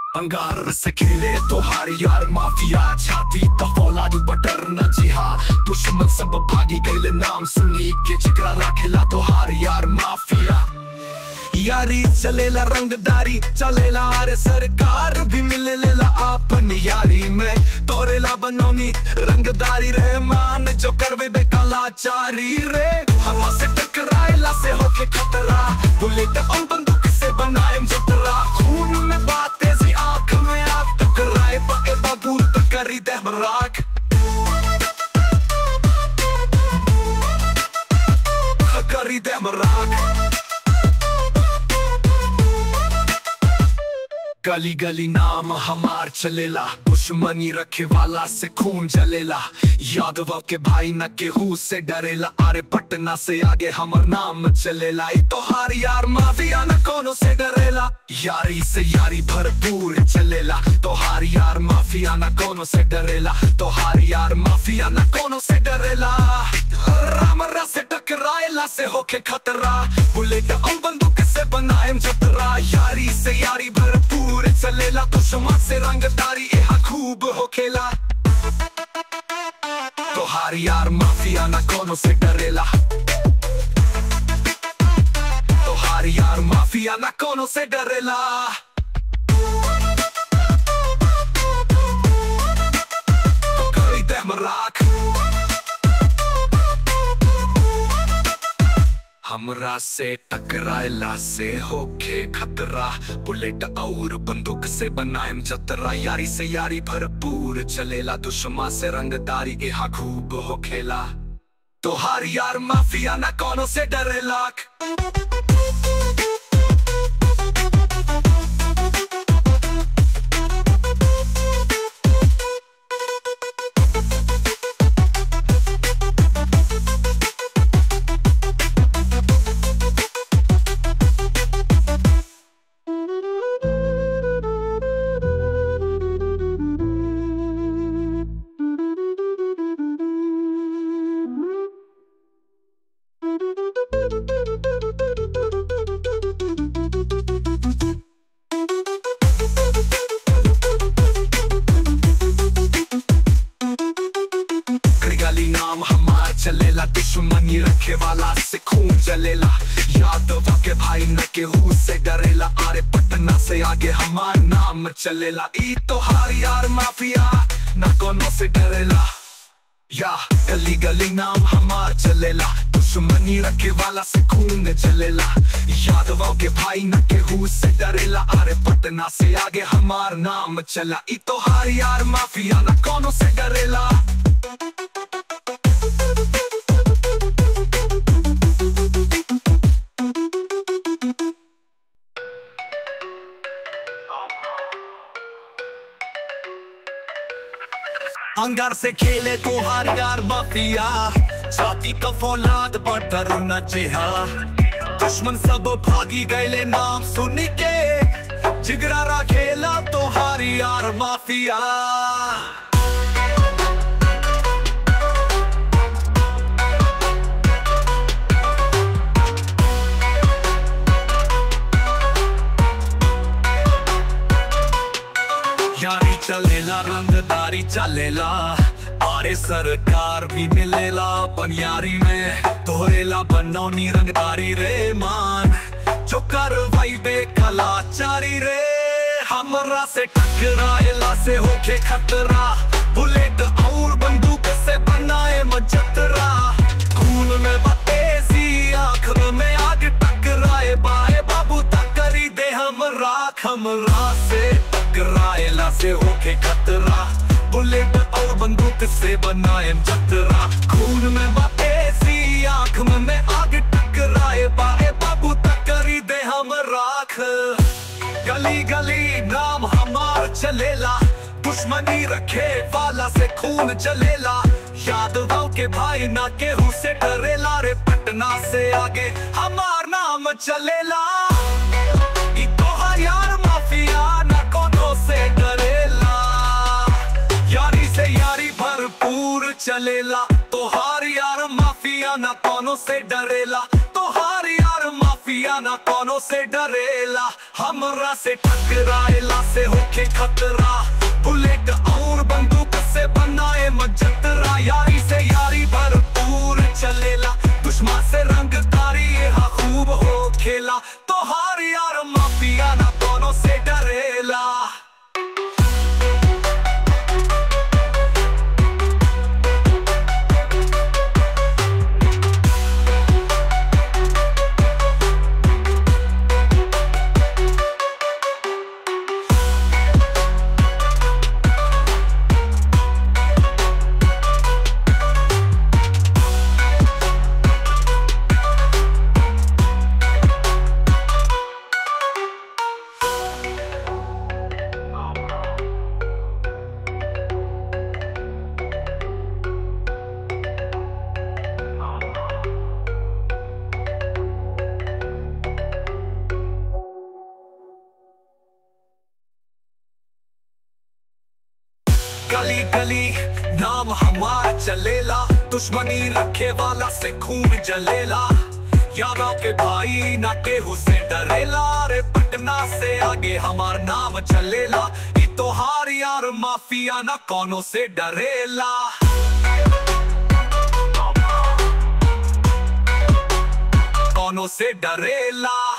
अंगार से खेले तोहार यार माफिया छाती तो फौलाद बटर न जिहा दुश्मन सब भागी गैले नाम सुनी के जिगरा राखेला तोहार यार माफिया यारी चलेला रंगदारी चलेला अरे सरकार भी मिलेला आपन यारी में तोरेला बनौनी रंगदारी रे मान जो करवे बेकलाचारी रे हवा से टकराएला से होके खतरा बुलेट और बंदूक से बनाए जतरा खून में बात तेजी आंख में आग टकराए पके बाबूर तो करी दे राख करी दे राख गली गली नाम हमार चलेला दुश्मनी रखे वाला से खून जलेला यादव के भाई न केहू से डरेला अरे पटना से आगे हमर नाम चलेला ई तोहार यार माफिया न कोनो से डरेला यारी से यारी भरपूर चलेला तोहार यार माफिया न कोनो से डरेला तोहार यार माफिया न कोनो से डरेला रामरा से टकराएला से होके खतरा बुलेट और बंदूक से बनाए जतरा यारी से यारी भरपूर चलेला दुश्मन से रंगदारी यहाँ खूब होखेला तोहार यार माफिया न कोनो से डरेला तोहार यार माफिया न कोनो से डरेला तो करी दे मराक हमरा से टकराएला से होके खतरा बुलेट और बंदूक से बनाएम जतरा यारी से यारी भरपूर चलेला दुश्मन से रंगदारी यहाँ खूब होखेला तोहार यार माफिया ना कोनो से डरेला गली नाम हमार चलेला दुश्मनी रखे वाला से खून जलेला यादव के भाई न केहू से डरेला अरे पटना से आगे हमार नाम चलेला ई तोहार यार माफिया न कोनो से डरेला या गली गली नाम हमार चलेला दुश्मनी रखे वाला से खून चलेला यादव के भाई न केहू से डरेला अरे पटना से आगे हमार नाम चला ई तोहार यार माफिया न कोनो से डरेला अंगार से खेले तोहार यार माफिया छाती का फौलाद बटर न चिहा दुश्मन सब भागी गए नाम सुन के जिगरा रा खेला तोहार यार माफिया यारी चलेला रंगदारी चलेला अरे सरकार भी मिलेला बनियारी में तोरेला बनौनी रंगदारी रे मान जो करवाई बेकलाचारी रे हमरा से टकराएला से होके खतरा बुलेट और बंदूक से बनाए मजतरा खून में बतेसी आंख में आग टकराए बाए बाबू तकरी दे हम राख हमरा से टकराएला से होके खतरा बुलेट और बंदूक से बनाए जतरा खून में बतेसी आंख में आग टकराए बाए बाबू तकरी दे हम राख गली गली नाम हमार चलेला दुश्मनी रखे वाला से खून जलेला यादव के भाई ना केहू से डरेला रे पटना से आगे हमार नाम चलेला ई तोहार यार माफिया ना कोनो से डरेला यारी से यारी भरपूर चलेला तोहार यार माफिया ना कोनो से डरेला तोहार यार माफिया ना कोनो से डरेला हमरा से टकराएला से होके खतरा बुलेट और बंदूक से बनाए मजतरा यारी से यारी भरपूर चलेला दुश्मन से रंगदारी यहाँ खूब हो खेला तो हार यार माफिया ना दोनों से डरेला गली गली नाम हमारा चलेला दुश्मनी रखे वाला से खून जलेला यारों के भाई ना केहू से डरेला रे पटना से आगे हमार नाम चलेला ई तो हार यार माफिया ना कोनो से डरेला कोनो से डरेला